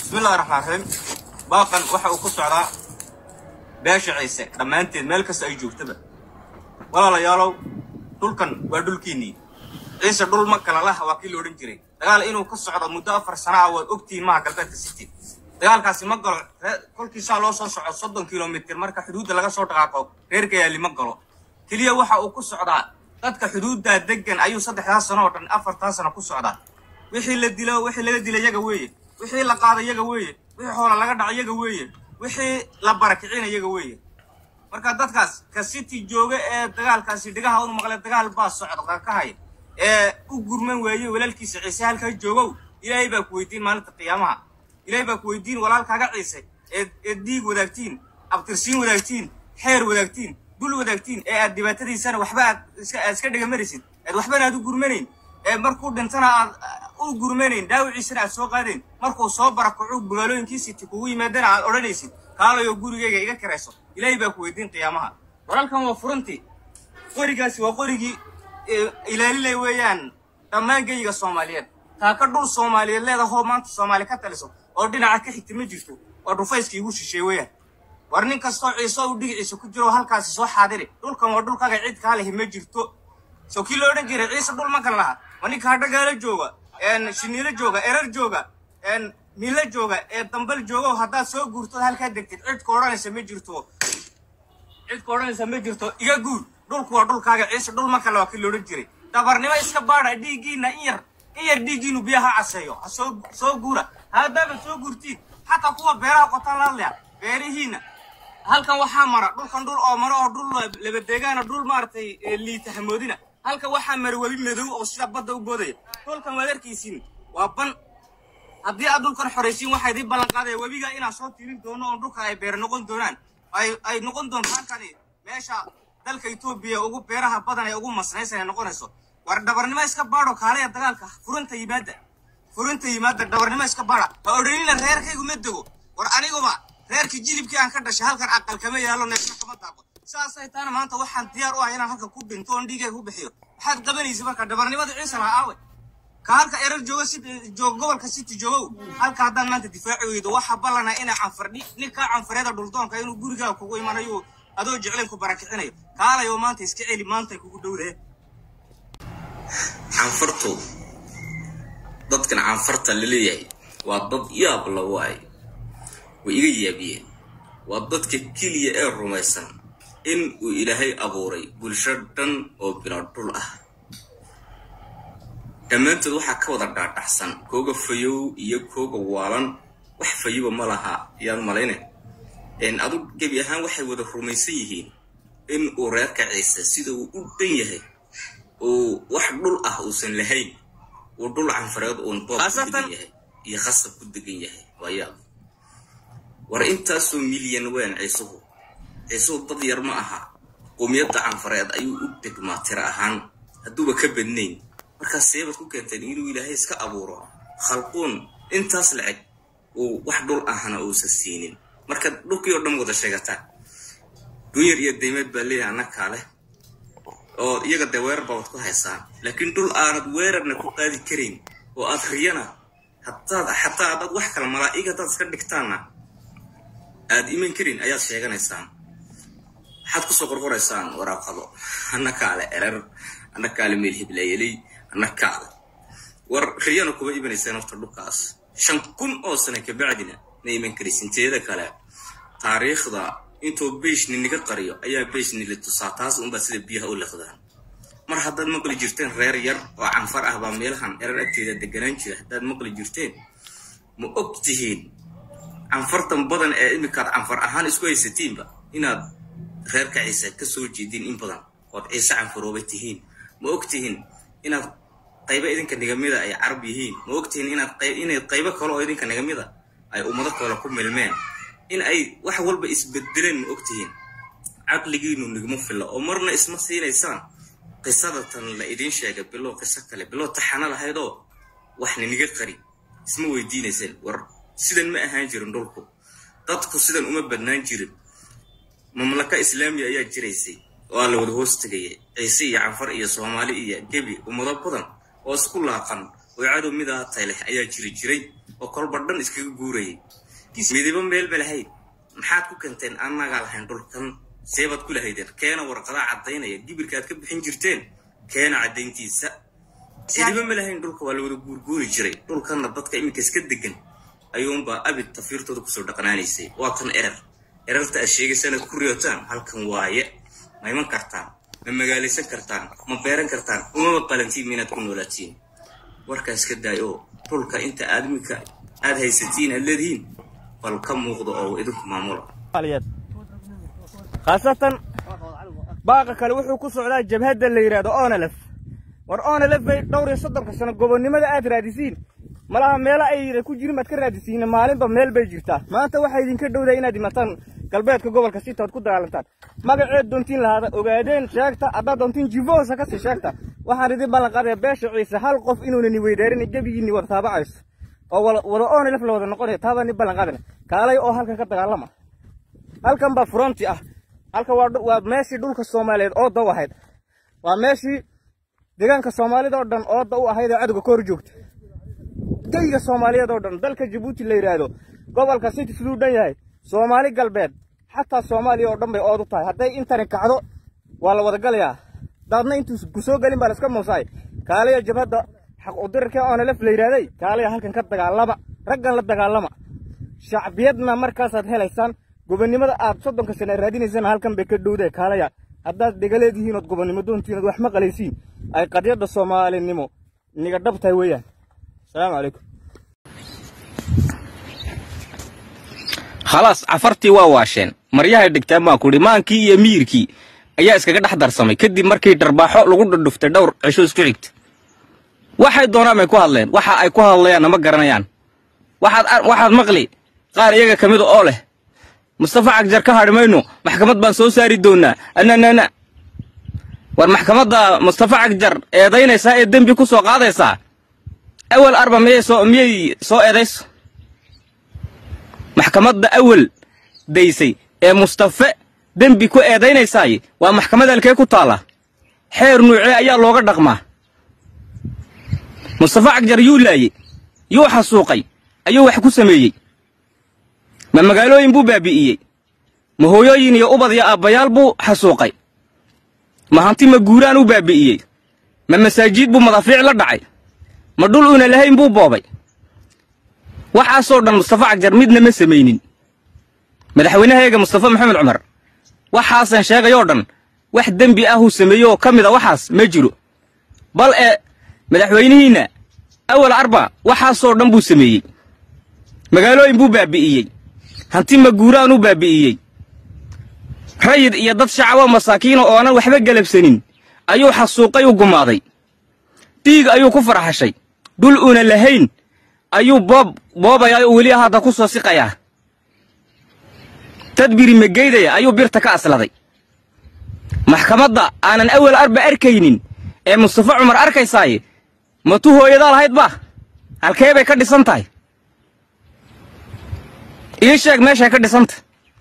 bismillahi raxmaan raxiim baaqan waxa uu ku socdaa beesha ciise dhammaanteed meel kasta ay joogtaba walaalayaalow dhulkan waa dhulkiinnii ciise dhul ma kala laha waa kii la odhan jiray dagaal inuu ka socdo muddo afar sana ah waad ogtihiin maha galbeedka city dagaalkaasi ma galo kolkiisaa loo soo soco soddon kilomitir marka xuduudda laga soo dhaqaaqo reerka yaali ma galo keliya waxa uu ku socdaa dadka xuduuddaa deggan ayuu saddexdaa sano oo dhan afartaa sano ku socdaa wixii la dilo wixii laga dila yaga weeye wixii la qaada yaga weeye wixii xoola laga dhaca yaga weeye wixii la barakicina yaga weeye marka dadkaas ka city jooga ee dagaalkaasi dhigaha unu maqle dagaal baa socda ka haya ee u gurman weeye walaalkiisa ciise halkaa joogow ilaahay baa ku weydiin maalinta qiyaamaha ilaahay baa ku weydiin walaalkaaga ciise eed eed dhiig wadaagtiin abtirsiin wadaagtiin xeer wadaagtiin dul wadaagtiin ee aad dhibaatadiisana waxba aad iska aad iska dhigamarisid eed waxbana aad u gurmanayn ee markuu dhintana aad u gurmanayn dhaawiciisana aad soo qaadayn markuu soo barakocu magaalooyinkii city kugu yimaadana aad odhanaysid kaalayo gurigayga iga karayso ilaahay baa ku weydiin qiyaamaha walaalkan waa furantii qorigaasi waa qorigii ilaalinay weeyaan dhammaan geyiga soomaaliyeed taa ka dhul soomaaliyeed leedahoo maanta soomaali ka taliso oo dhinaca ka xigta ma jirto waa dhufayskii igu shisheey weeyaan war nin kastoo ciise u dhigiciisa ku jiro halkaasi soo xaadiri dhulkan waa dhulkaga cid kaa lehi ma jirto soo kii loo odhan jiray ciise dhul ma kala laha waa ninka hadhagaalo jooga shiniilo jooga erar jooga milo jooga ee dambal joogo haddaad soo guurtood halkaa degtid cidka odhanaysa ma jirto cidka odhanaysa ma jirto iga guur dhulku waa dhulkaaga ciise dhul ma kale waa kii loodhan jiray dabarnimo iska baadha dhiiggiina in yar in yar dhiiggiinu biyaha caseeyo ha soo soo guura haddaaba soo guurtiin xataa kuwa beeraha qotaan laadlaya beerihiina halkan waxaa mara dhulkan dhul oo maro oo dhul labadeegaana dhul maaragtay liita hamoodina halkan waxaa mara webi madow oo sida badda u boodaya dhulkan waad arkaysiin waa ban haddii aad dhulkan xoraysiin waxaa idiin ballan qaadaya webiga inaan soo tiirin doono oo dhulkan ay beer noqon doonaan ay ay noqon doonto halkani meesha dalka etoobiya ugu beeraha badan ee ugu masnaysan ay noqonayso war dhabarnimo iska baadho kaalaya dagaalka furanta yimaada furanta yimaada dhabarnimo iska baadha ha odhanina reerkaygu ma dego war aniguba reerkii jilibkii aan ka dhashay halkan aqal kama yaalo neefna kama daaqo saasay taana maanta waxaan diyaar u ah inaan halkan ku dhinto oon dhiigay ku bixiyo maxaad qabanaysa marka dhabarnimada ciise lahaa aawe ka halka erar jooga jooga gobolka city joogow halka haddaan maanta difaaci weydo waxaa ballana inaa canfardhi ninkaa canfareeda dhuldoonka inuu gurigaa kugu imanayo adoo jeclayn ku barakicinayo kaalayo maanta iska celi maantay kugu dhowdahe canfartu dadkan canfarta la leeyahay waa dad yaab la waay way iga yaabiyeen waa dadka keliya ee rumaysan in uu ilaahay abuuray bulsho dhan oo bilaa dhul ah dhammaantood waxaa ka wada dhaadhaxsan kooga fayow iyo kooga waalan wax fayoba ma laha yaad malayne adu gebi ahaan waxay wada rumaysan yihiin in uu reerka ciise sida uu u dhan yahay uu wax dhul ah uusan lahayn uu dhul canfareed uun boob ku degan yahay iyo khasab ku degan yahay waa yaab war intaasoo milyan weyn ciisuhu ciisuhu dad yar ma aha qowmiyadda canfareed ayuu u degmaa tiro ahaan hadduuba ka badnayn markaas seebaad ku keenteen inuu ilaahay iska abuuro khalquun intaas laceg uu wax dhul ahna uusan siinin marka dhulkii oo dhan wada sheegataa dunyar iyo daymeed baa leeyahay annakaa leh oo iyaga dee weerar baa wad ku haysaan laakiin dhul aanad weerarna ku qaadi karayn oo aad riyana hadaad xataa haddaad wax kala malaa'ig haddaad iska dhigtaanna aad iman karin ayaad sheeganaysaan waxaad kusoo qorqoraysaan waraaqado annakaale erer annakaale meel hiblayeley annakaale war riyana kuma imanaysaan horta dhulkaas shan kun oo sana kabacdina ma iman karaysin teeda kale taariikhda intuu beishni niga qariyo ayaa beishni la tusaa taas unbaa sida biyaha u liqdaan mar haddaad maqli jirteen reer yar oo canfar ah baa meelahan erar agteeda deganaan jira haddaad maqli jirteen ma og tihiin canfartan badan ee iminkaad canfar ahaan isku haysatiinba inaad reerka ciise ka soo jeediin in badan ood ciise canfarooba tihiin ma og tihiin inaad qaybo idinka nigamida ay carab yihiin ma og tihiin inaad inay qaybo kale oo idinka nigamida ay ummado kale ku milmeen in ay wax walba isbedeleen ma og tihiin caqligiinu nigmo filla oo marna isma siinaysaan qisadatan la idiin sheegay bilow qiso kale bilow taxana lahaydoo waxna niga qari isma weydiinayseen war sidan ma ahaan jirin dhulku dadku sidan uma badnaan jirin mamlaka islaamiya ayaa jiraysay oo aa la wada hoos tegaya ciise iyo canfar iyo soomaali iyo gebi ummado badan oo isku laaqan oo cadow midaa tay leh ayaa jiri jiray oo kolba dhan iskaga guurayay midibo meel ba lahayd maxaad ku keenteen annagaa lahayn dhulkan seebaad ku lahaydeen keena warqadaa caddaynaya gibirkaad ka bixin jirteen keena caddayntiisa midibo ma lahayn dhulka waa la wada guurguuri jiray dhulkanna dadka iminka iska degan ayuunbaa abid tafiirtooda kusoo dhaqnaanaysay waa tan erer erarta aad sheegaysaan aad ku riyootaan halkan waaye ma iman kartaan ma magaalaysan kartaan ma beeran kartaan umama qalantiin minaad ku noolaatiin warkaas ka daay oo dhulka inta aad iminka aad haysatiin aad leedihiin bal ka muuqdo oo idinku maamula khaasatan baaqa kale wuxuu ku socdaa jabhadda la yidhaahdo onalef war onalef bay dhowr iyo soddonka sano gobonnimada aad raadisiin malaha meelo ay ku jirin baad ka raadisiin maalinba meel bay jirtaa maanta waxaa idinka dhowdaa inaad imataan galbeedka gobolka sita ood ku dagaalantaan magaceed doontiin lahaada ogaadeen sheegta haddaad doontiin jivoosa ka sii sheegta waxaan idin ballan qaadaya beesha ciise hal qof inuuna ni weydaarin gebigiinni wada taabacayso oo wada onalef la wada noqonaya taabaa ni ballan qaadana kaalay oo halkan ka dagaalama halkan baa fronti ah halkan waa meeshii dhulka soomaaliyeed ooda u ahayd waa meeshii deegaanka soomaalida oo dhan ooda u ahayd ee cadowga ka hor joogta geyga soomaaliyeed oo dhan dalka jabuuti la yidhaahdo gobolka city siduu dhan yahay soomaali galbeed xataa soomaaliya oo dhan bay ood u tahay hadday intani kacdo waa la wada galayaa daadna intuu ku soo gelin baa la iska muusaay kaalaya jabhadda xaq udirarkee oonalef la yidhahday kaalaya halkan ka dagaalama raggan la dagaalama shacbiyadna markaasaad helaysaan gobonnimada aad soddonka sana raadinaysana halkan bay ka dhowdee kaalaya haddaad dhegaleedihiin ood gobonnimo doontiin ood wax maqalaysiin ay qadyadda soomaalinimo niga dhab tahay weeyaan asalaamu calaykum khalaas cafartii waa waasheen maryahay dhigtaan baan kudhi maankii iyo miirkii ayaa iskaga dhex darsamay kadib markii dharbaaxo lagu dhudhuftay dhowr cisho isku xigta waxay doonaan bay ku hadleen waxa ay ku hadlayaanna ma garanayaan waxaad maqli qaar iyaga ka mida oo leh mustafa cagjar ka hadhi mayno maxkamad baan soo saari doonnaa ananana war maxkamadda mustafa cagjar eedaynaysaa ee dembi ku soo qaadaysaa awal arba miyay soo miyay soo eedayso maxkamadda awal daysay ee mustafe dembi ku eedaynaysaay waa maxkamad halkee ku taalla xeer nuucee ayaa looga dhaqmaa mustafa cagjar yuu laayey yuu xasuuqay ayuu wax ku sameeyey ma magaalooyin buu baabi'iyey ma hooyooyin iyo ubad iyo aabbayaal buu xasuuqay ma hanti ma guuraan u baabi'iyey ma masaajiid buu madaafiic la dhacay ma dhul uuna lahayn buu boobay waxaasoo dhan mustafa cagjar midna ma samaynin madaxweynahayaga mustafa maxamed cumar waxaasan sheegayoo dhan wax dembi ahuu sameeye oo ka mid a waxaas ma jiro bal ee madaxweynihiinna awal arba waxaasoo dhan buu sameeyey magaalooyin buu baabi'iyey hanti ma guuraan u baabi'iyey rayid iyo dad shacabo masaakiina oo aanan waxba galabsanin ayuu xasuuqay u gumaaday dhiig ayuu ku farxashay dhul uuna lahayn ayuu boob boobayaa oo weli hadda ku soo siqayaa tadbiri mageydaya ayuu birta ka asladay maxkamadda aanan awal arba arkaynin ee mustafa cumar arkaysaaye matu hooyadaa lahayd ba halkee bay ka dhisan tahay ii sheeg meeshay ka dhisanta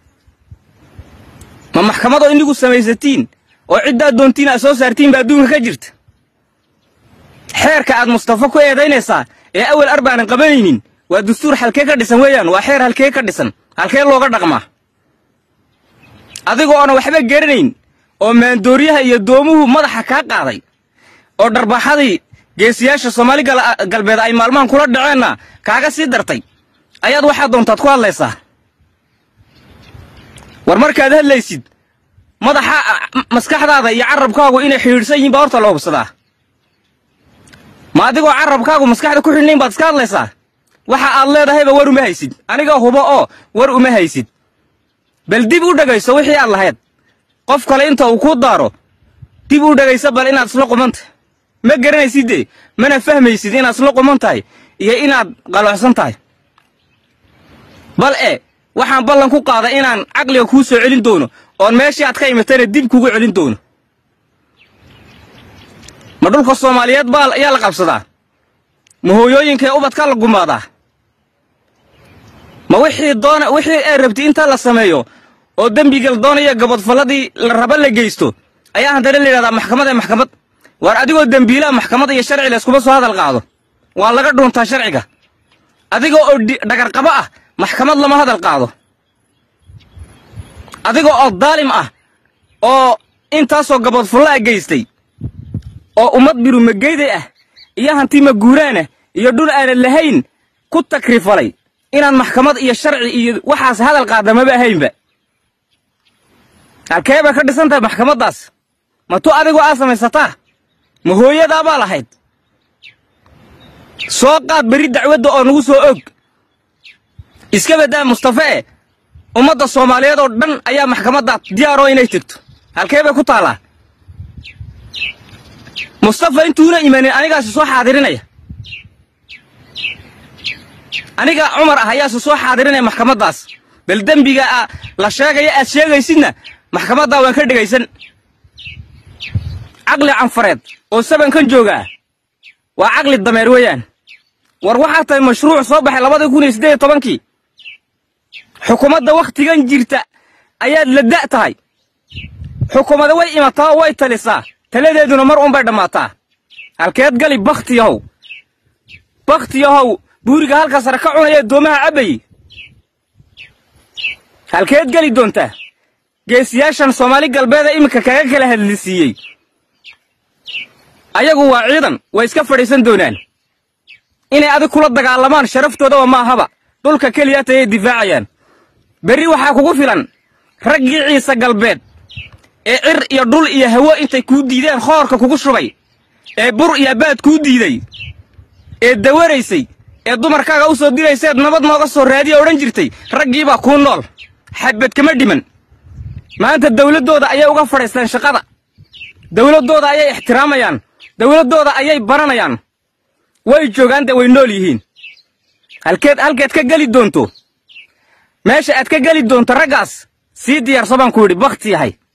ma maxkamadoo inigu samaysatiin oo ciddaad doontiin aad soo saartiin ba adduunka ka jirta xeerka aad mustafa ku eedaynaysaa ee awal arbaanan qabanaynin waa dastuur halkee ka dhisan weeyaan waa xeer halkee ka dhisan halkee looga dhaqmaa adigoo oonan waxba garanayn oo maandooryaha iyo doomuhu madaxa kaa qaaday oo dharbaaxadii geesiyaasha soomaali galbeed ay maalmahan kula dhaceenna kaaga sii dartay ayaad waxaad doontaad ku hadlaysaa war markaad hadlaysid madaxa maskaxdaada iyo carabkaagu inay xidhiidhsan yihiin baa horta la hubsadaa ma adigoo carabkaagu maskaxda ku xidhnayn baad iska hadlaysaa waxa aad leedahayba war uma haysid aniga hubo oo war uma haysid bal dib u dhegayso wixii aad lahayd qof kale inta uu kuu daaro dib u dhegayso bal inaad isla qumanta ma garanaysidde mana fahmaysid inaad isla quman tahay iyo inaad qalooxsan tahay bal e waxaan ballan ku qaaday inaan caqliga kuu soo celin doono oon meeshii aad ka imatayna dib kugu celin doono ma dhulka soomaaliyeed baa ayaa la qabsadaa ma hooyooyinkaee ubadkaa la gumaadaa ma wixii doona wixii ay rabtay intaa la sameeyo oo dembiga la doonaya gabadfalladii la raba la geysto ayaa haddana la yidhahdaa maxkamad ee maxkamad waar adigoo dembiilaha maxkamad iyo sharci layskuma soo hadal qaado waa laga dhuuntaa sharciga adiga oo dhagarqabo ah maxkamad lama hadal qaado adiga oo daalim ah oo intaasoo gaboodfullaa geystay oo ummad birumageyday ah iyo hanti maguuraanah iyo dhul aanan lahayn ku takrifalay inaan maxkamad iyo sharci iyo waxaas hadal qaada maba ahaynba halkee bay ka dhisan tahay maxkamaddaas ma tu adigoo aa samaysataa ma hooyadaa baa lahayd soo qaad berri dacwadda oo nagu soo og iska baddaa mustafe ummadda soomaaliyeed oo dhan ayaa maxkamadda diyaaroo inay tegto halkee bay ku taallaa mustafa intuuna imanin anigaasi soo xaadirinaya aniga cumar ah ayaase soo xaadirinaya maxkamaddaas bal dembiga a la sheegaya aad sheegaysidna maxkamaddaa waan ka dhegaysan caqli canfareed oo sabankan joogaa waa caqli dameer weeyaan war waxaa tahay mashruuc soo baxay labadii kun iyo siddeed iyo tobankii xukuumadda wakhtigan jirta ayaad la da' tahay xukuumada way imataa oo way talisaa taladeeduna mar uunbay dhammaataa halkeed gali bakhtiyahow bakhtiyahow buuriga halka sare ka cunaya doomaha cabbayey halkeed geli doontaa geesiyaashan soomaali galbeeda iminka kaga kala hadlisiiyey ayagu waa ciidan way iska fadhiisan doonaan inay adig kula dagaalamaan sharaftoodaa ma ahaba dhulka keliyaata ayay difaacayaan berri waxaa kugu filan raggii ciise galbeed ee cir iyo dhul iyo hawo intay kuu diideen khoorka kugu shubay ee bur iyo baad kuu diiday ee dawaraysay ee dumarkaaga u soo dirayseed nabad nooga soo raadiya odhan jirtay raggiibaa kuu nool xabad kama dhiman maanta dawladdooda ayay uga fadhiisteen shaqada dawladdooda ayay ixtiraamayaan dawladdooda ayay baranayaan way joogaan dee way nool yihiin halkeed halkeed ka geli doonto meesha aad ka geli doonto raggaas sii diyaarso baan ku yidhi bakhti yahay